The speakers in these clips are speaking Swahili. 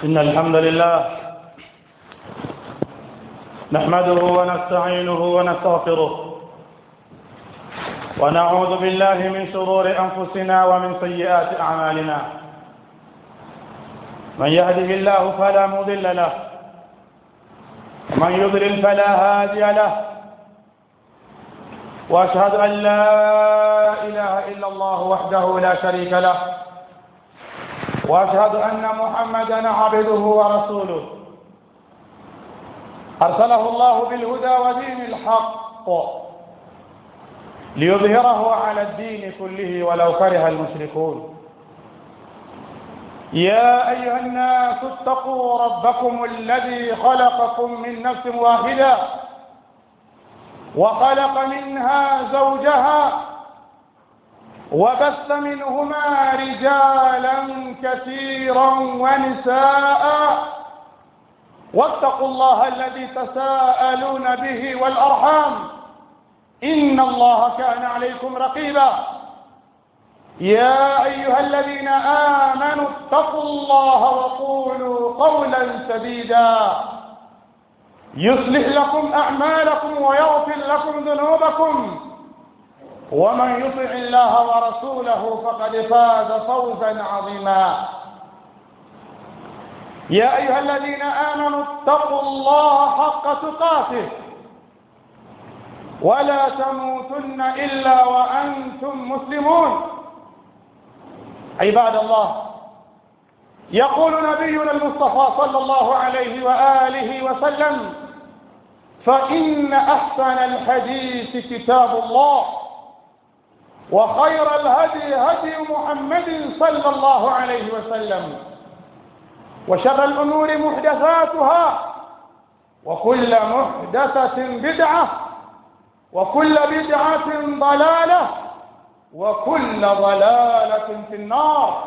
إن الحمد لله نحمده ونستعينه ونستغفره ونعوذ بالله من شرور أنفسنا ومن سيئات أعمالنا من يهده الله فلا مضل له ومن يضلل فلا هادي له واشهد ان لا اله الا الله وحده لا شريك له واشهد ان محمدا عبده ورسوله ارسله الله بالهدى ودين الحق ليظهره على الدين كله ولو كره المشركون يا ايها الناس اتقوا ربكم الذي خلقكم من نفس واحده وخلق منها زوجها وبث منهما رجالا كثيرا ونساء واتقوا الله الذي تساءلون به والارحام ان الله كان عليكم رقيبا يا ايها الذين امنوا اتقوا الله وقولوا قولا سديدا يصلح لكم أعمالكم ويغفر لكم ذنوبكم ومن يطع الله ورسوله فقد فاز فوزا عظيما يا أيها الذين آمنوا اتقوا الله حق تقاته ولا تموتن إلا وأنتم مسلمون عباد الله يقول نبينا المصطفى صلى الله عليه وآله وسلم فإن أحسن الحديث كتاب الله وخير الهدي هدي محمد صلى الله عليه وسلم وشر الأمور محدثاتها وكل محدثة بدعة وكل بدعة ضلالة وكل ضلالة في النار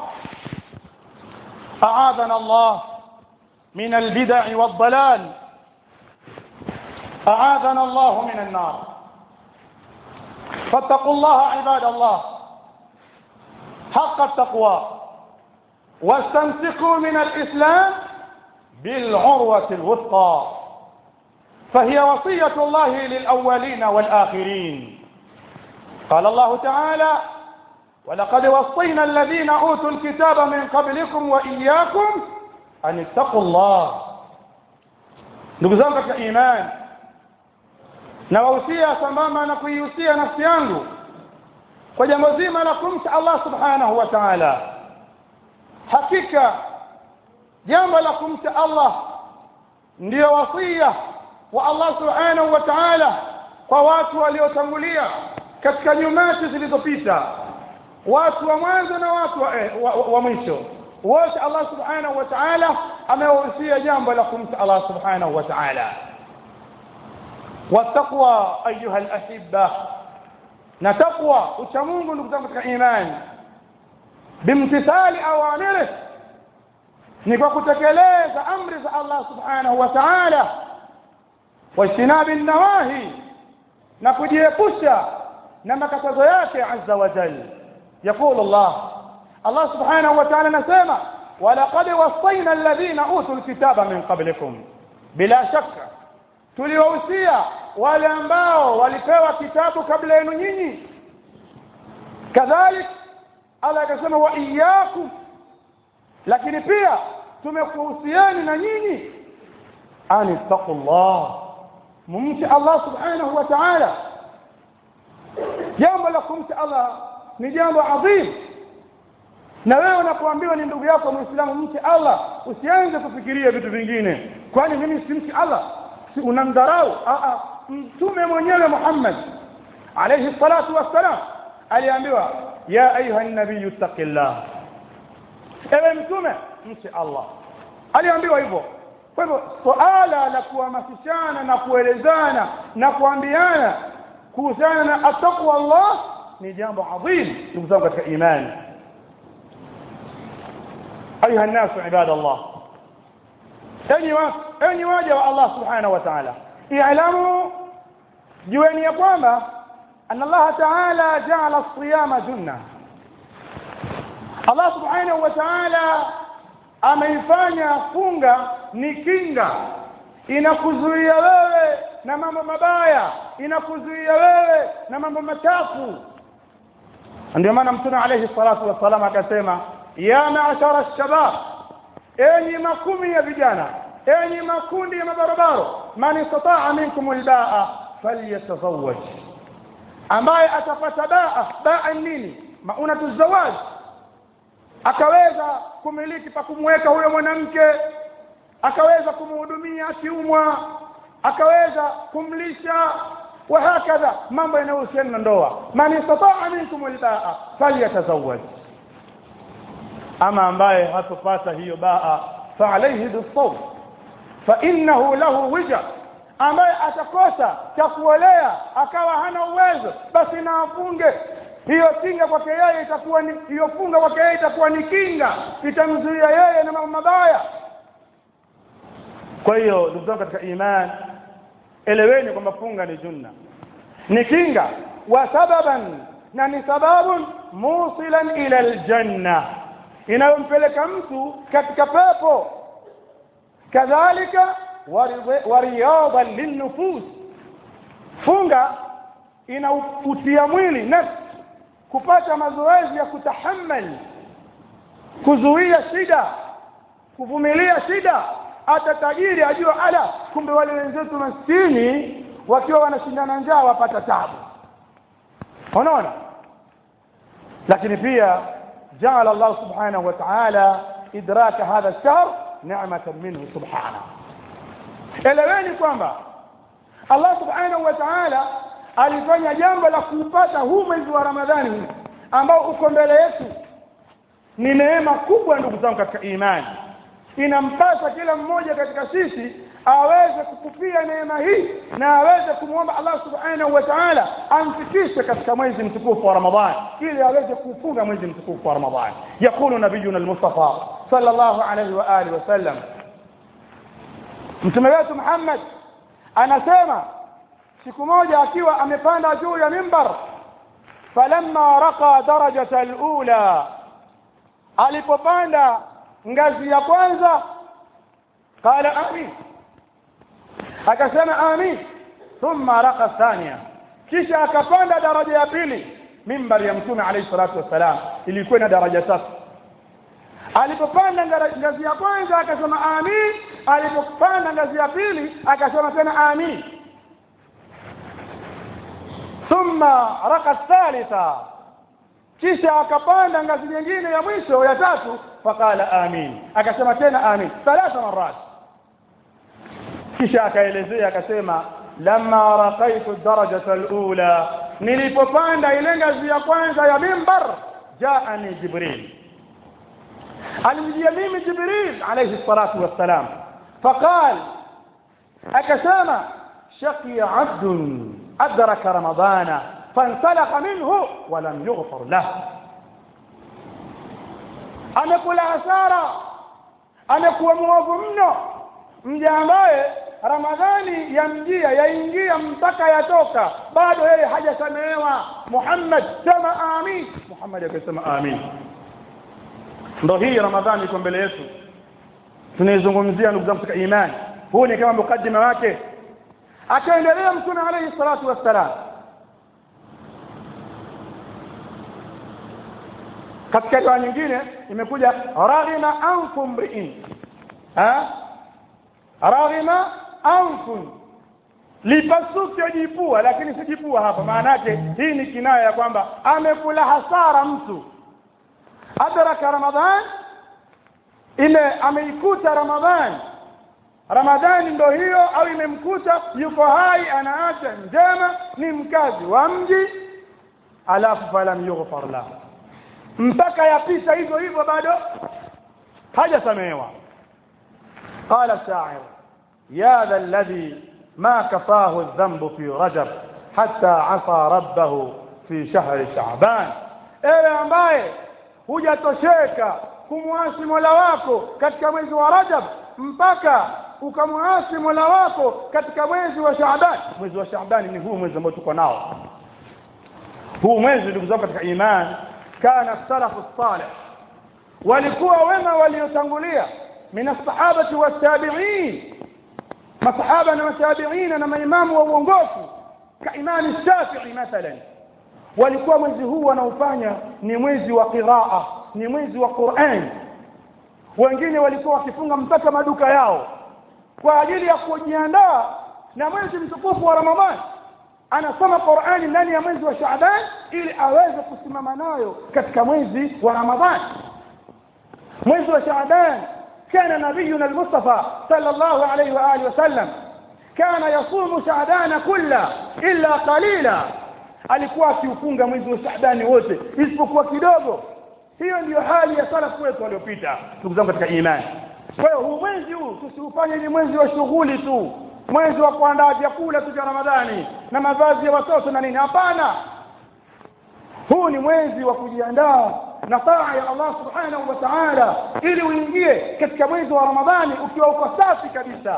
أعاذنا الله من البدع والضلال أعاذنا الله من النار فاتقوا الله عباد الله حق التقوى واستمسكوا من الإسلام بالعروة الوثقى فهي وصية الله للأولين والآخرين قال الله تعالى ولقد وصينا الذين أوتوا الكتاب من قبلكم وإياكم أن اتقوا الله ndugu zangu katika imani nawahusia sambamba na kuihusia nafsi yangu kwa jambo zima la kumcha Allah subhanahu wa ta'ala hakika jambo la kumcha Allah ndiyo wasia wa Allah subhanahu wa ta'ala kwa watu waliotangulia katika nyumati zilizopita watu wa mwanzo na watu wa, eh, wa, wa mwisho wote Allah subhanahu wa ta'ala amewahusia jambo la kumcha Allah subhanahu wa ta'ala والتقوى ايها الاحبه na taqwa ucha Mungu ndugu zangu katika imani bimtithali awamiri ni kwa kutekeleza amri za Allah subhanahu wa ta'ala wajtinabi nawahi na kujiepusha na makatazo yake azza wa jalla يقول الله الله سبحانه وتعالى نسمع ولقد وصينا الذين اوتوا الكتاب من قبلكم بلا شك tuliwahusia wale ambao walipewa kitabu kabla yenu nyinyi kadhalik Allah akasema wa iyyakum lakini pia tumekuhusiani na nyinyi ani taqullah mumti Allah subhanahu wa ta'ala jambo la kumcha Allah ni jambo adhim na wewe unapoambiwa ni ndugu yako muislamu mche Allah usianze kufikiria vitu vingine kwani mimi simchi Allah si unamdharau mtume mwenyewe Muhammad alayhi salatu wassalam aliambiwa ya ayuha nabii taqillah ewe mtume mche Allah aliambiwa hivyo kwa hivyo swala la kuhamasishana na kuelezana na kuambiana kuhusiana na ataqwa Allah ni jambo adhim ndugu zangu katika imani ayuha nasu ibadallah enyi wa enyi waja wa Allah subhanahu wa ta'ala i'lamu jueni ya kwamba anna Allah ta'ala ja'ala as-siyama junna Allah subhanahu wa ta'ala ameifanya funga ni kinga inakuzuia wewe na mambo mabaya inakuzuia wewe na mambo machafu ndio maana mtume alayhi salatu wassalam akasema ya ma'shara shabab enyi makumi ya vijana enyi makundi ya mabarabaro man istata'a minkum albaa falyatazawwaj ambaye atapata baa baa nini maunatu zawaj akaweza kumiliki pa kumweka huyo mwanamke akaweza kumhudumia akiumwa akaweza kumlisha وهكذا mambo yanayohusiana na ndoa man istata'a minkum albaa falyatazawwaj ama ambaye hatopata hiyo baa fa alayhi bisawm fa innahu lahu wija ambaye atakosa cha kuolea akawa hana uwezo basi na afunge hiyo kinga kwake yeye itakuwa ni hiyo funga kwake yeye itakuwa ni kinga itamzuia yeye na mambo mabaya kwa hiyo ndugu zangu katika imani eleweni kwamba funga ni junna ni kinga wa sababan na ni sababun musilan ila aljanna inayompeleka mtu katika pepo kadhalika wariyadhan linnufus funga inautia mwili nafsi kupata mazoezi ya kutahammali kuzuia shida kuvumilia shida hata tajiri ajua ala kumbe wale wenzetu maskini wakiwa wanashindana njaa wapata tabu unaona lakini pia جعل الله سبحانه وتعالى إدراك هذا الشهر نعمة منه سبحانه eleweni kwamba Allah subhanahu wa ta'ala alifanya jambo la kuupata huu mwezi wa Ramadhani ambao uko mbele yetu ni neema kubwa ndugu zangu katika imani inampasa kila mmoja katika sisi aweze kukupia neema hii na aweze kumwomba Allah subhanahu wa ta'ala amfikishe katika mwezi mtukufu wa Ramadhani ili aweze kufunga mwezi mtukufu wa Ramadhani yakulu nabiyuna al-Mustafa sallallahu alayhi wa alihi wasallam mtume wetu Muhammad anasema siku moja akiwa amepanda juu ya mimbar falamma raqa darajata al-ula alipopanda ngazi ya kwanza qala amin akasema amin thumma raqa thania kisha akapanda daraja ya pili mimbar ya mtume alayhi salatu wassalam ilikuwa na daraja tatu alipopanda ngazi ya kwanza akasema amin alipopanda ngazi ya pili akasema tena amin thumma raqa thalitha kisha akapanda ngazi nyingine ya mwisho ya tatu faqala amin akasema tena amin thalatha marat kisha akaelezea akasema lamma raqaitu darajata alula nilipopanda ile ngazi ya kwanza ya mimbar jaani jibril alimjia mimi jibril alayhi salatu wassalam faqal akasema shaqiya abdun adraka ramadana فانسلخ منه ولم يغفر له amekula hasara amekuwa mwovu mno mja ambaye ramadhani yamjia yaingia mpaka yatoka bado yeye hajasamehewa muhammad sema amin muhammad akasema amin ndo hii ramadhani iko mbele yetu tunaizungumzia ndugu zangu katika imani huu ni kama mukaddima wake akaendelea mtume alayhi salatu wassalam katika riwaya nyingine imekuja raghima anfu mri'in ha raghima anfu lipasuke jipua lakini si jipua hapa maana yake hii ni kinaya ya kwamba amekula hasara mtu adraka ramadhan ile ameikuta ramadhan ramadhani ndo hiyo au imemkuta yuko hai anaacha njema ni mkazi wa mji alafu falam yughfar lahu mpaka yapita hivyo hivyo bado hajasamehewa qala sha'ir ya dha alladhi ma kafahu adh-dhanbu fi rajab hatta asa rabbahu fi shahri sha'ban ewe ambaye hujatosheka kumwasi Mola wako katika mwezi wa Rajab mpaka ukamwasi Mola wako katika mwezi wa Shaaban mwezi wa Shaaban ni huu mwezi ambao tuko nao huu mwezi ndugu zangu katika imani كان السلف الصالح walikuwa wema waliotangulia min as-sahabati was-tabi'in masahaba na matabiina na maimamu wa uongofu ka imani Shafi'i mathalan walikuwa mwezi huu wanaofanya ni mwezi wa qiraa ni mwezi wa Qur'an wengine walikuwa wakifunga mpaka maduka yao kwa ajili ya kujiandaa na mwezi mtukufu wa Ramadhani anasoma Qur'ani ndani ya mwezi wa Shaaban ili aweze kusimama nayo katika mwezi wa Ramadhani mwezi wa Shaaban كان نبينا المصطفى صلى الله عليه وآله وسلم كان يصوم شعبان كله إلا قليلا alikuwa akiufunga mwezi wa Shaabani wote isipokuwa kidogo hiyo ndiyo hali ya salafu wetu waliopita ndugu zangu katika imani kwa hiyo huu mwezi huu tusiufanye ni mwezi wa shughuli tu mwezi wa kuandaa vyakula tu vya Ramadhani na mavazi ya watoto na nini hapana huu ni mwezi wa kujiandaa na taa ya Allah subhanahu wa ta'ala ili uingie katika mwezi wa Ramadhani ukiwa uko safi kabisa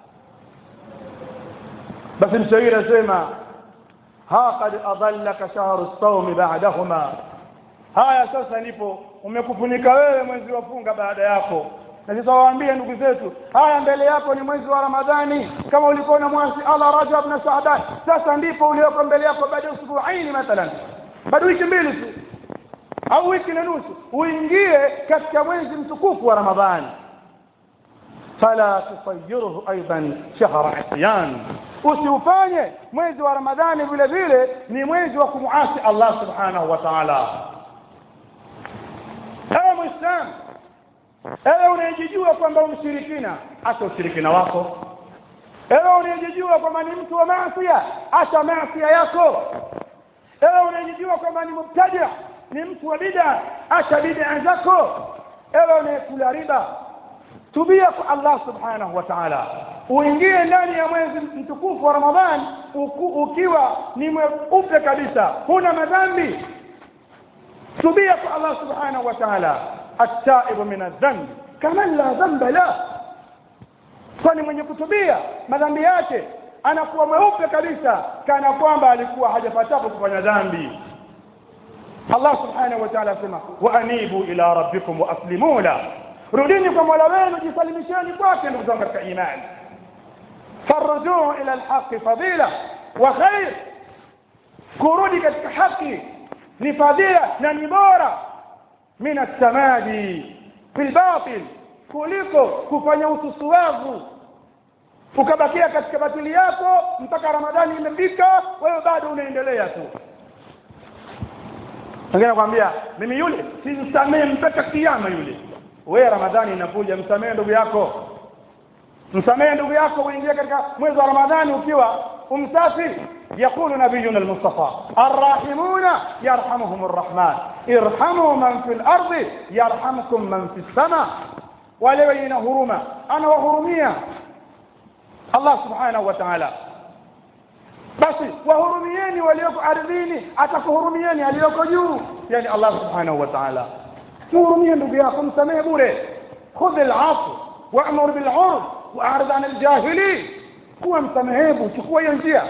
basi mshairi asema ha qad adallaka shahru as-sawm ba'dahuma haya sasa ndipo umekufunika wewe mwezi wa funga baada yako na sasa waambie ndugu zetu haya mbele yako ni mwezi wa Ramadhani kama ulikuwa na mwezi Allah Rajab na Shaaban sasa ndipo ulioko mbele yako baada ya usbuaini mathalan bado wiki mbili tu au wiki na nusu uingie katika mwezi mtukufu wa Ramadhani fala tusayyiruhu aidan shahra isyan usiufanye mwezi wa Ramadhani vile vile ni mwezi wa kumuasi Allah subhanahu wa ta'ala ewe muislam ewe unayejijua kwamba umshirikina acha ushirikina wako ewe unayejijua kwamba ni mtu wa maasi acha maasi yako ewe unayejijua kwamba ni mubtadi ni mtu wa bid'a acha bid'a zako ewe unayekula riba tubia kwa Allah subhanahu wa ta'ala uingie ndani ya mwezi mtukufu wa Ramadhan uku, ukiwa ni mweupe kabisa huna madhambi tubia kwa Allah subhanahu wa ta'ala at-taibu min adh-dhanb kama la dhanba la kwani mwenye kutubia madhambi yake anakuwa mweupe kabisa kana kwamba alikuwa hajapatapo kufanya dhambi Allah subhanahu wa ta'ala asema wa anibu ila rabbikum wa aslimu la rudini kwa Mola wenu jisalimisheni kwake ndugu zangu katika imani farujuu ila alhaqi fadila wa khair kurudi katika haki ni fadila na ni bora min at-tamadi fil batil kuliko kufanya ususuwavu ukabakia katika batili yako mpaka ramadhani imefika wewe bado unaendelea tu wengine nakwambia mimi yule simsamehe mpaka kiyama yule wewe ramadhani inakuja msamehe ndugu yako msamehe ndugu yako uingie katika mwezi wa ramadhani ukiwa umsafi يقول نبينا المصطفى الراحمون يرحمهم الرحمن ارحموا من في الأرض يرحمكم من في السماء ولوين هرما أنا وهرمية الله سبحانه وتعالى basi wahurumieni walioko ardhini atakuhurumieni aliyoko juu yani Allah subhanahu wa ta'ala muhurumie ndugu yako msamehe bure khudh al-'afw wa'mur bil 'urf wa'rid 'an al-jahilin kuwa msamehevu chukua hiyo njia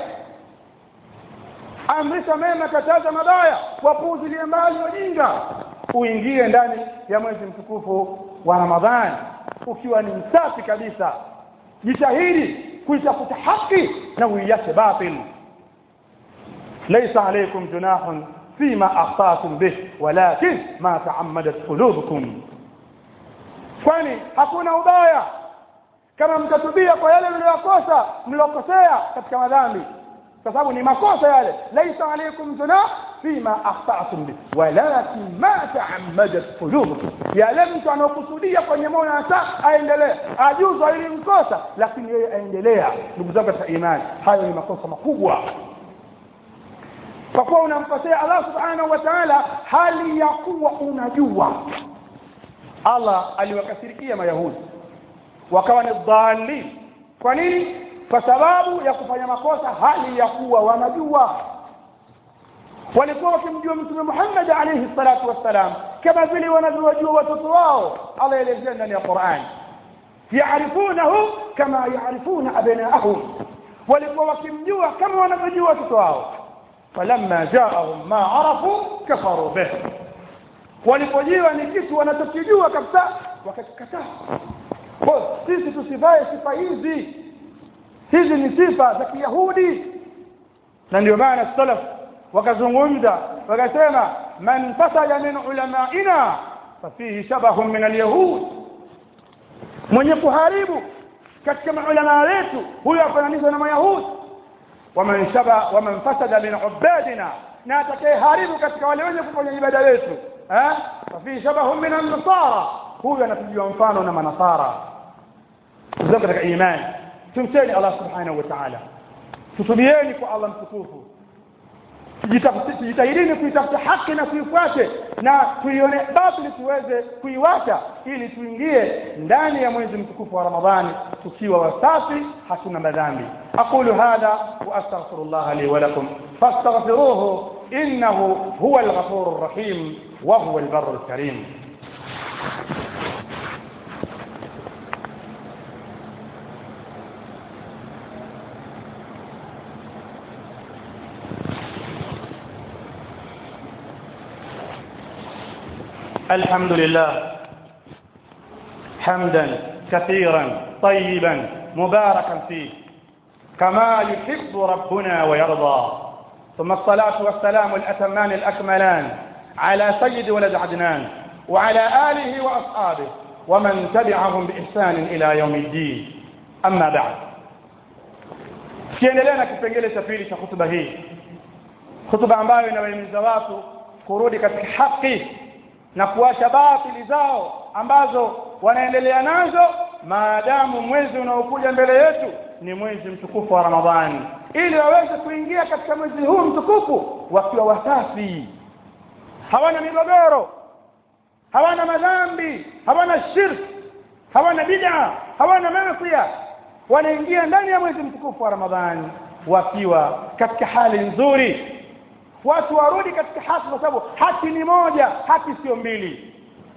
amrisha mema kataza mabaya wapuuzilie mbali wajinga uingie ndani ya mwezi mtukufu wa Ramadhani ukiwa ni msafi kabisa jitahidi kuitafuta haki na uiache batil laysa alaykum junahun fima akhtatum bih walakin ma ta'ammadat qulubukum kwani hakuna ubaya kama mtatubia kwa yale mliyokosa mliokosea katika madhambi kwa sababu ni makosa yale laysa alaykum junah fima akhtatum bih walakin ma ta'ammadat qulubukum yale mtu anaokusudia kwenye moyo hata aendelee ajuzwa ili mkosa lakini yeye aendelea ndugu zangu katika imani hayo ni makosa makubwa kwa kuwa unamkosea Allah subhanahu wa ta'ala hali ya kuwa unajua Allah aliwakasirikia mayahudi wakawa ni dhalin kwa nini kwa sababu ya kufanya makosa hali ya kuwa wanajua walikuwa wakimjua mtume Muhammad alayhi salatu wassalam kama vile wanavyojua watoto wao Allah elezea ndani ya Qur'an yaarifunahu kama yaarifuna abnaahum walikuwa wakimjua kama wanavyojua watoto wao falamma jaahum ma arafu kafaru bih walipojiwa ni kitu wanachokijua kabisa wakakikataa kwa sisi tusivae sifa hizi hizi ni sifa za kiyahudi na ndio maana salaf wakazungumza wakasema man fasada min ulamaina fafihi shabahun min alyahud mwenye kuharibu katika maulama wetu huyo afananishwa na mayahudi waman shaba waman fasada min ubadina na atakayeharibu katika wale wenye kufanya ibada yetu eh fafihi shabahun min an-nasara huyo anapigiwa mfano na manasara ndio katika imani tumteni Allah subhanahu wa ta'ala tutubieni kwa Allah mtukufu tujitahidini kuitafuta haki na kuifuate na tuione batili tuweze kuiwacha ili tuingie ndani ya mwezi mtukufu wa Ramadhani tukiwa wasafi hatuna madhambi aqulu hadha wa astaghfirullah li wa lakum fastaghfiruhu innahu huwa al-ghafurur rahim wa huwa al-barrul karim الحمد لله حمدا كثيرا طيبا مباركا فيه كما يحب ربنا ويرضى ثم الصلاة والسلام الأتمان الأكملان على سيد ولد عدنان وعلى آله وأصحابه ومن تبعهم بإحسان إلى يوم الدين أما بعد kiendelea na kipengele cha pili cha hutuba hii hutuba ambayo inawahimiza watu kurudi katika haki na kuacha batili zao ambazo wanaendelea nazo maadamu mwezi unaokuja mbele yetu ni mwezi mtukufu wa Ramadhani ili waweze kuingia katika mwezi huu mtukufu wakiwa wasafi hawana migogoro hawana madhambi hawana shirk hawana bid'a hawana maasiya wanaingia ndani ya mwezi mtukufu wa Ramadhani wakiwa katika hali nzuri watu warudi katika haki kwa sababu haki ni moja haki sio mbili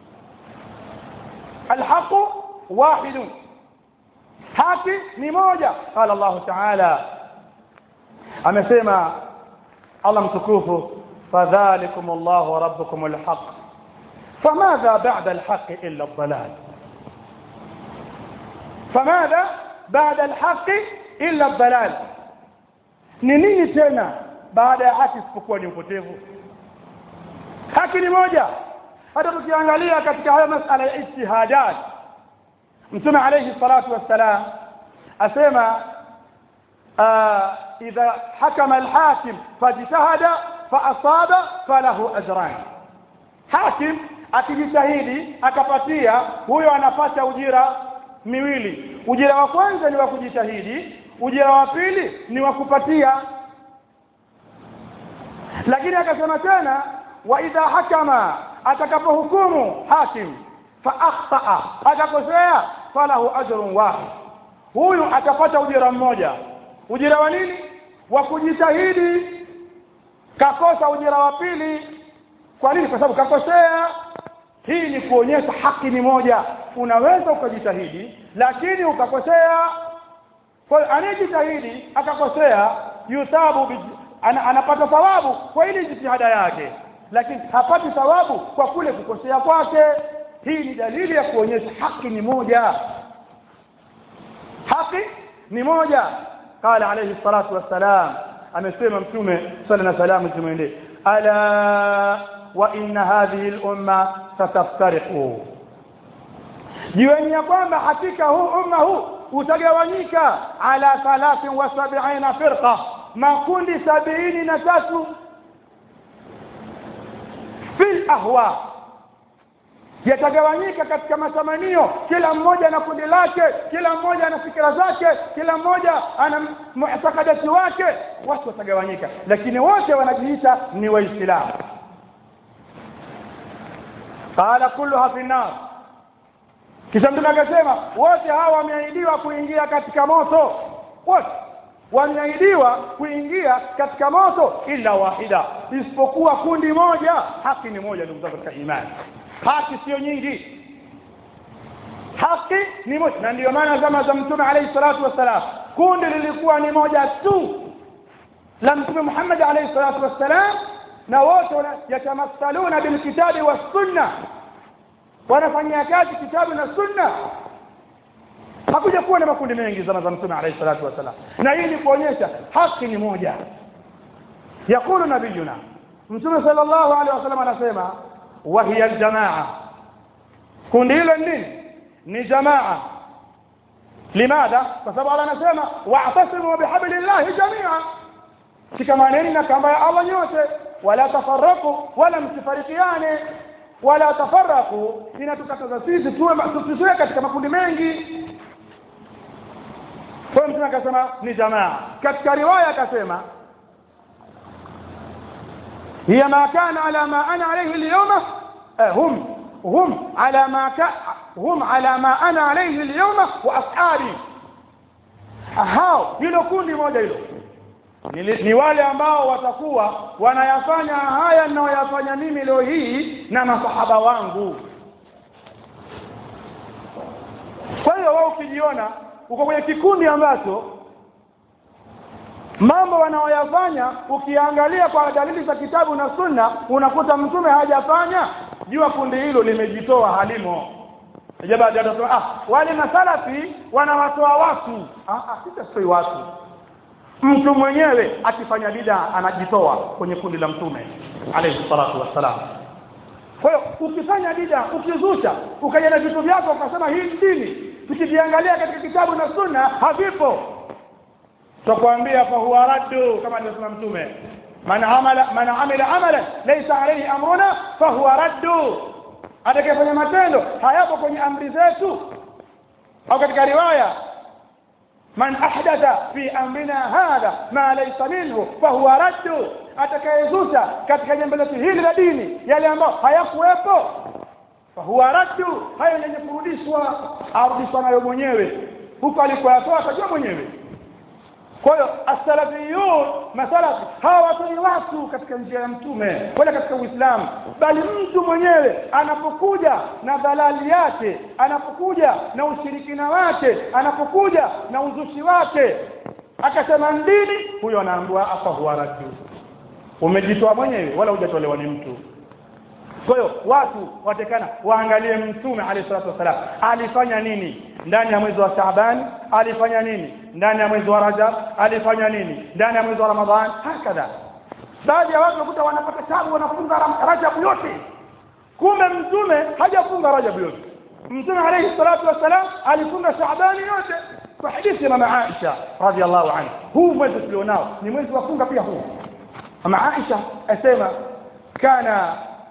alhaqu wahidun haki ni moja qala Allah ta'ala amesema Allah mtukufu fadhalikum Allah rabbukum alhaq فماذا بعد الحق إلا الضلال فماذا بعد الحق إلا الضلال ni nini tena baada ya haki isipokuwa ni upotevu haki ni moja hata tukiangalia katika haya masala ya ijtihadat mtume alayhi salatu wassalam asema idha hakama alhakim fajtahada faasaba falahu ajran hakim akijitahidi akapatia huyo anapata ujira miwili ujira wa kwanza ni wa kujitahidi ujira wa pili ni wa kupatia lakini akasema tena wa idha hakama atakapohukumu hakim fa akhtaa akakosea falahu ajrun wahid huyu atapata ujira mmoja ujira wa nini wa kujitahidi kakosa ujira wa pili kwa nini kwa sababu kakosea hii ni kuonyesha haki ni moja unaweza ukajitahidi lakini ukakosea kwa anayejitahidi akakosea yuthabu ana, anapata thawabu kwa ile jitihada yake lakini hapati thawabu kwa kule kukosea kwake hii ni dalili ya kuonyesha haki ni moja haki ni moja qala alayhi salatu wassalam amesema mtume sala na salamu zimwendee ala wa inna hadhihi al-umma sataftariqu jiweni ya kwamba hakika huu umma huu utagawanyika ala 73 firqa makundi sabini na tatu fil ahwa yatagawanyika katika matamanio kila mmoja na kundi lake kila mmoja ana fikira zake kila mmoja ana mu'takadati wake watu watagawanyika lakini wote wanajiita ni waislamu qala kulluha fi nar kisha mtume akasema wote hawa wameahidiwa kuingia katika moto wote wameahidiwa kuingia katika moto ila wahida isipokuwa kundi moja haki ni moja ndugu zangu katika imani haki sio nyingi haki ni moja na ndiyo maana zama za mtume alayhi salatu wassalam kundi lilikuwa ni moja tu la mtume Muhammad alayhi salatu wassalam na wote yatamathaluna bilkitabi wassunna wanafanyia kazi kitabu na sunna hakuja kuwa na makundi mengi zama za mtume alayhi salatu wasalam na hii ni kuonyesha haki ni moja yakulu nabiyuna mtume sallallahu alaihi wasallam anasema wa hiya aljamaa kundi hilo nini ni jamaa limadha kwa sababu Allah anasema wa'tasimu bihablillahi jami'a shikamaneni na kamba ya Allah nyote wala tafarraku wala msifarikiane wala tafarraku inatukataza sisi tuwe tusiwe katika makundi mengi kwa mtume akasema ni jamaa katika riwaya akasema hiya ma kana ala ma ana alayhi al-yawma hum hum ala ma ka hum ala ma ana alayhi al-yawma wa ashabi hao hilo kundi moja hilo ni, ni wale ambao watakuwa wanayafanya haya ninayoyafanya mimi leo hii na masahaba wangu kwa hiyo wao ukijiona uko kwenye kikundi ambacho mambo wanaoyafanya ukiangalia kwa dalili za kitabu na sunna unakuta mtume hajafanya jua kundi hilo limejitoa halimo baada ya ah wale masalafi wanawatoa watu ah ah sitasoi watu mtu mwenyewe akifanya bid'a anajitoa kwenye kundi la mtume alayhi salatu wassalam kwa hiyo ukifanya bid'a ukizusha ukaja na vitu vyako ukasema hii dini tukiviangalia katika kitabu na sunna havipo tutakwambia fa huwa raddu kama alivyosema mtume man amala man amila amalan laysa alayhi amruna fa huwa raddu atakayefanya matendo hayapo kwenye amri zetu au katika riwaya man ahdatha fi amrina hadha ma laysa minhu fa huwa raddu atakayezusha katika jambo letu hili la dini yale ambayo hayakuwepo fa huwa raddu hayo yenye kurudishwa arudishwa nayo mwenyewe huko alikoyatoa atajua mwenyewe kwa hiyo as-salafiyun masalafi hawa watoi watu katika njia ya mtume wala katika uislamu bali mtu mwenyewe anapokuja na dhalali yake anapokuja na ushirikina wake anapokuja na uzushi wake akasema ndini huyo anaambiwa afa huwa raddu umejitoa mwenyewe wala hujatolewa ni mtu kwa hiyo watu watekana waangalie mtume alayhi salatu wasalam alifanya nini ndani ya mwezi wa Shaaban alifanya nini ndani ya mwezi wa Rajab alifanya nini ndani ya mwezi wa Ramadhan hakadha baadhi ya watu wakuta wanapata tabu wanafunga Rajab yote kumbe mtume hajafunga Rajab yote mtume alayhi salatu wasalam alifunga Shaaban yote kwa hadithi ya mama Aisha radhiallahu anha huu mwezi tulionao ni mwezi wa funga pia huu mama Aisha asema kana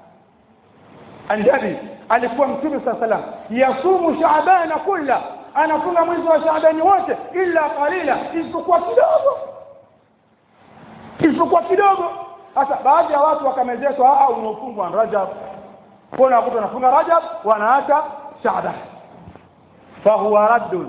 annabi alikuwa mtume saa salam yasumu shaabana kulla anafunga mwezi wa shaabani wote illa qalila isipokuwa kidogo isipokuwa kidogo sasa baadhi ya watu wakamezeshwa a unaofungwa rajab kuna watu wanafunga rajab wanaacha shaaban fahuwa raddun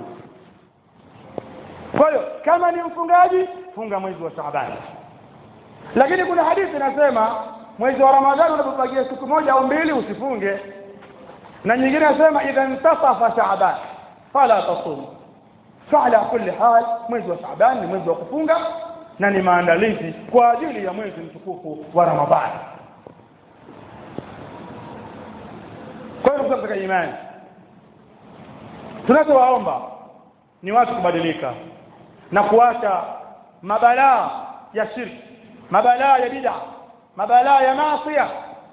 kwa hiyo kama ni mfungaji funga mwezi wa shaaban lakini kuna hadithi inasema mwezi wa ramadhani unapobakia siku moja au mbili usifunge na nyingine nasema idha intasafa shaaban fala tasum fala kulli hal mwezi wa shaaban ni mwezi wa kufunga na ni maandalizi kwa ajili ya mwezi mtukufu wa ramadhani kwa hiyo katika imani tunachowaomba ni watu kubadilika na kuacha mabalaa ya shirki mabalaa ya bid'a mabalaa ya maasiya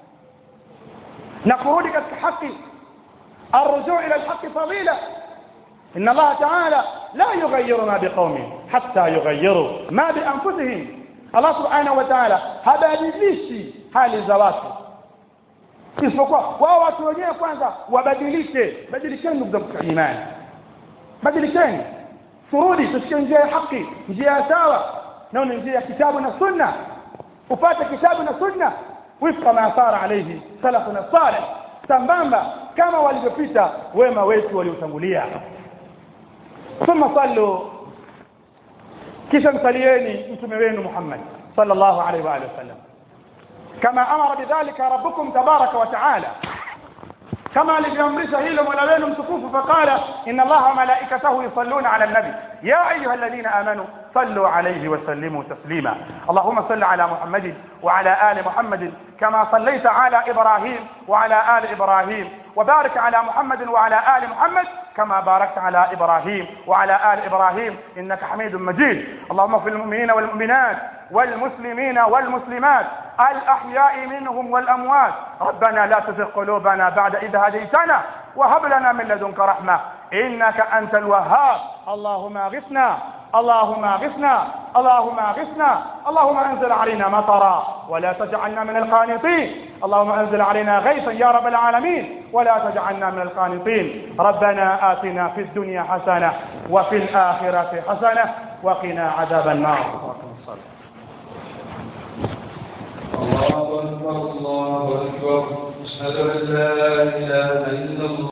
na kurudi katika haki الرجوع الى الحق فضيله ان الله تعالى لا يغير ما بقوم حتى يغيروا ما بانفسهم الله سبحانه وتعالى habadilishi hali za watu isipokuwa wao watu wenyewe kwanza wabadilike badilikeni ndugu zangu katika imani badilikeni turudi tushike njia ya haki njia ya sawa nao ni njia ya kitabu na sunna upate kitabu na sunna wifqa ma sara alayhi salafuna salih sambamba kama walivyopita wema wetu waliotangulia thumma sallu kisha msalieni mtume wenu Muhammad sallallahu alaihi wa alihi wasallam kama amara bidhalika rabbukum tabaraka wa taala kama alivyoamrisha hilo mola wenu mtukufu faqala inna allaha wa malaikatahu yusalluna ala nabi ya ayuha alladhina amanu صلوا عليه وسلموا تسليما اللهم صل على محمد وعلى آل محمد كما صليت على إبراهيم وعلى آل إبراهيم وبارك على محمد وعلى آل محمد كما باركت على إبراهيم وعلى آل إبراهيم إنك حميد مجيد اللهم اغفر للمؤمنين والمؤمنات والمسلمين والمسلمات الأحياء منهم والأموات ربنا لا تزغ قلوبنا بعد إذ هديتنا وهب لنا من لدنك رحمة إنك أنت الوهاب اللهم اغثنا اللهم اغثنا اللهم اغثنا اللهم انزل علينا مطرا ولا تجعلنا من القانطين اللهم انزل علينا غيثا يا رب العالمين ولا تجعلنا من القانطين ربنا آتنا في الدنيا حسنة وفي الآخرة حسنة وقنا عذاب النار الله أكبر الله أكبر أشهد أن لا إله إلا الله